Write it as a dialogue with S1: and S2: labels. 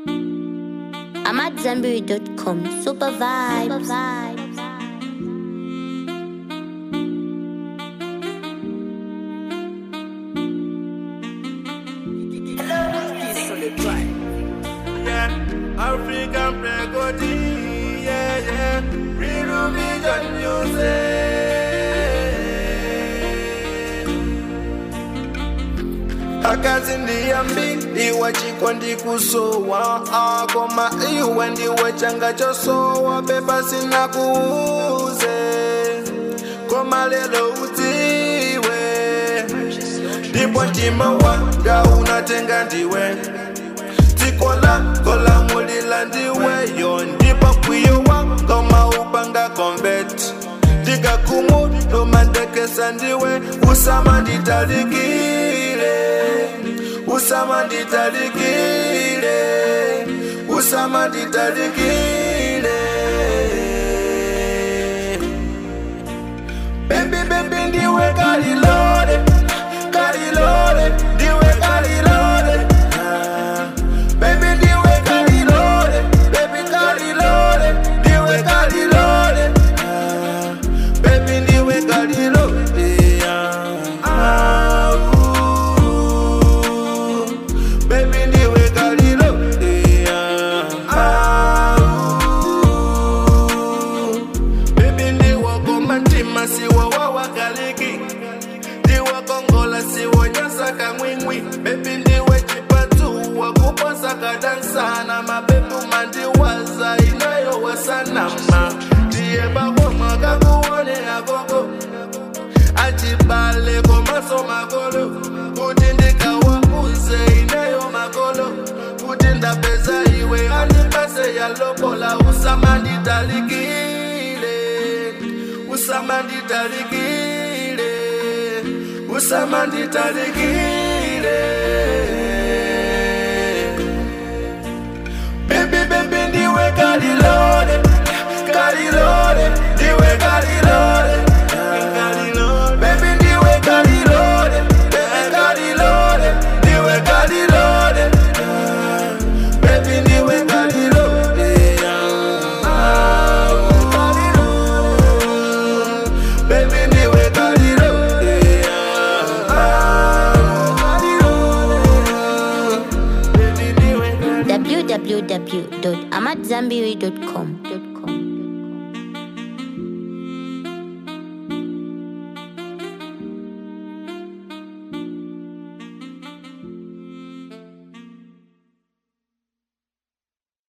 S1: I'm at Zanberry.com. Super vibes. Super vibes.
S2: yeah. African Pregodi, yeah, yeah. Real Vision Music. akazi ndiyambi iwe chiko ndikusowa akoma iwe ndiwe changa chosowa pepa sina kuuze koma lelo udziwe ndipo mtima wanga unatenga ndiwe dziko lako lamulila ndiweyo ndipo kwiyo wanga maupanga convert ndikakumudumandekesa ndiwe usama nditalikile usama nditalikile usama nditalikile Baby, baby, ndiwe kalilole, kalilole, ndiwe kalilole. Ah, Baby, ndiwe kalilole, baby, kalilole, ndiwe kalilole. Ah, Baby, ndiwe kalilole. Ah, ooh. Baby, ndiwe kalilole. Ah, ooh. Baby ndiwo komantima siwo wawakaliki ndiwo kongola siwo nyasaka mwimwi Baby ndiwe chipatu wakuposa kadansana mabebu mandiwaza inayo wasanama ndiye bakoma kakuone agogo achibale komaso makolo kuti ndikawauze inayo makolo kuti ndapeza iwe andipase yalobola usama nditalikile usama nditalikile usama nditalikile Baby, baby, ndiwe kalilole, kalilole, ndiwe kalilole. Baby, ndiwe kalilole, baby, kalilole, ndiwe kalilole. Baby, ndiwe kalilole. Ah, Baby, ndiwe kalilole. Ah, Baby, ndiwe kalilole.
S1: www.amatzambiri.com.